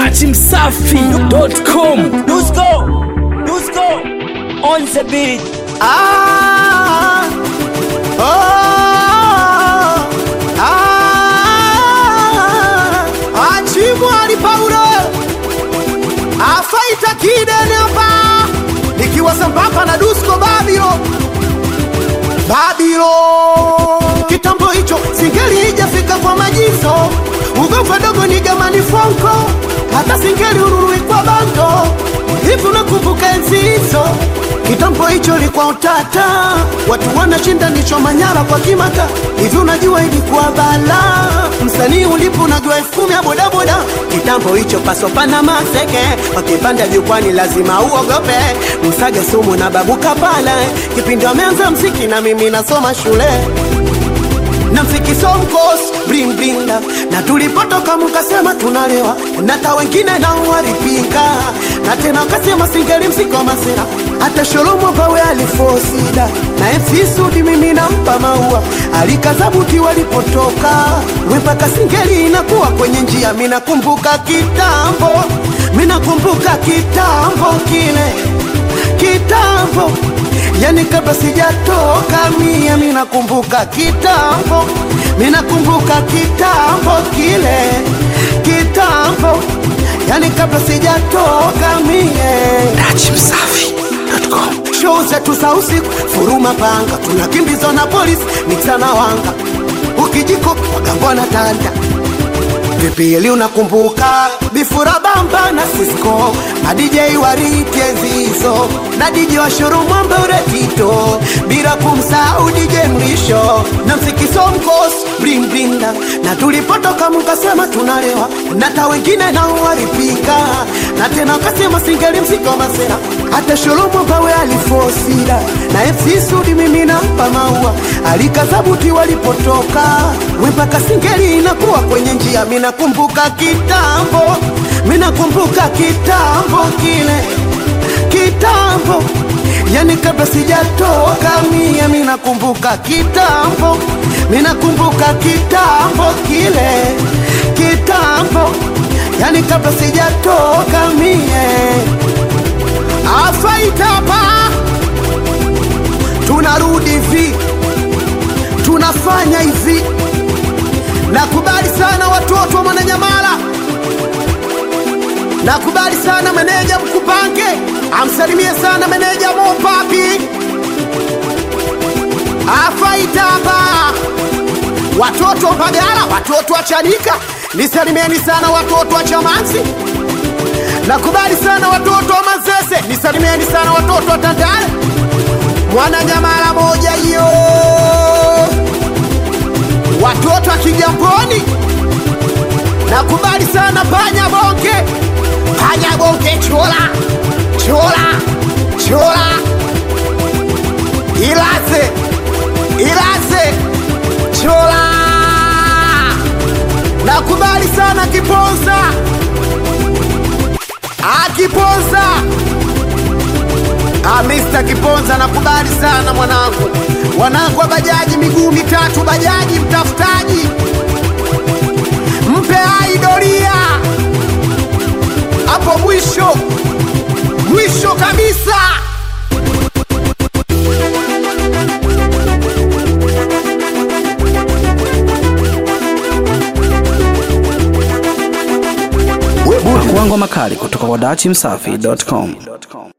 dachimsafi.com Dusko, Dusko, on the beat. Ah, oh, ah, Achimwali Paulo afaita kidene hapa nikiwa sambamba na Dusko Babilo Babilo kitambo hicho singeli ijafika kwa majizo ugomva dogo ni gamani fonko hata singeli ururui kwa bando hivi unakumbuka enzi hizo kitambo hicho ilikuwa utata watu wanashinda nicho manyara kwa kimata hivi unajua ilikuwa bala msanii ulipo unajua elfu kumi ya bodaboda kitambo hicho pasopana maseke wakipanda jukwani lazima uogope msage sumu na babuka pale kipindi wameanza mziki na mimi nasoma shule na mziki somkos bling bling na, na tulipotoka mkasema tunalewa na hata wengine nao walipinga na tena wakasema singeli msiko masera hata sholomo pawe alifosida na MC Sudi mimi nampa maua alikazabuti walipotoka wepaka singeli inakuwa kwenye njia minakumbuka kitambo minakumbuka kitambo kile kitambo yani kabla sijatoka mia minakumbuka kitambo minakumbuka kitambo kile kitambo yani kabla sijatoka mie dachimsafi.com show zetu za usiku furuma panga tunakimbizwa na polisi miksana wanga ukijiko wagambona tanda vipili unakumbuka bifura bamba na Cisco na DJ wariti enzizo na DJ wa shuru mwambe uretito bila kumsahau DJ mlisho na msikiso mkos bling bling na, na tulipotoka mkasema tunalewa na hata wengine nao walipika na tena wakasema singeli msiko masera hata sholomo bawe alifosida na FC Sudi mimi nampa maua alikazabuti walipotoka wempaka singeli inakuwa kwenye njia minakumbuka kitambo minakumbuka kitambo kile kitambo yani kabla sijatoka mia minakumbuka kitambo minakumbuka kitambo kile kitambo yani kabla sijatoka mie afaitapa tunarudi hivi tunafanya hivi nakubali sana watoto wa mwananyamala nakubali sana meneja mkupange amsalimie sana meneja mopapi afaitapa watoto wa Mbagala, watoto wa Chanika, nisalimieni sana watoto wa Chamanzi. Nakubali sana watoto wa Manzese, nisalimieni sana watoto wa Tandale. Mwana nyamala moja hiyo, watoto wa Kigamboni. Nakubali sana panya bonge, panya bonge, chola chola chola, ilaze ilaze chola. Nakubali sana Kiponza, akiponza Ah, Mr. Kiponza nakubali sana mwanangu, wanangu wa bajaji miguu mitatu, bajaji mtafutaji, mpe hai doria hapo mwisho mwisho kabisa. Pakuangwa makali kutoka kwa dachimsafi.com